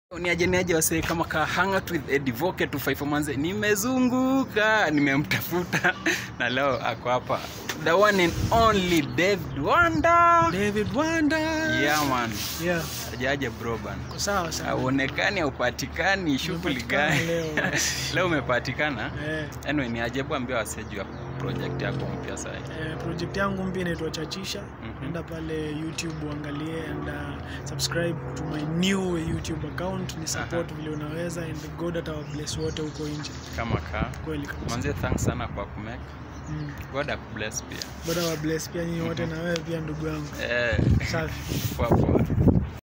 Niaje niaje wasee kama ka hang out with Eddie Voke to five manze nimezunguka nimemtafuta na leo ako hapa the one and only David Wanda David Wanda. yeah man Yeah, ajaje bro bana kwa sawa sana. auonekani haupatikani shughuli Nimepatikana gani leo. leo umepatikana Eh, anyway ni ajabu ambia wasee juu ya project yako mpya sasa eh, project yangu mpya inaitwa Chachisha. Mhm. Enda pale YouTube uangalie and uh, subscribe to my new YouTube account. Ni support vile unaweza and God atawabless wote huko nje. kama ka Kweli kabisa. manze thanks sana kwa kumake Mm. god akubless pia God awabless pia nyinyi wote na wewe pia ndugu yangu. eh Safi. poa poa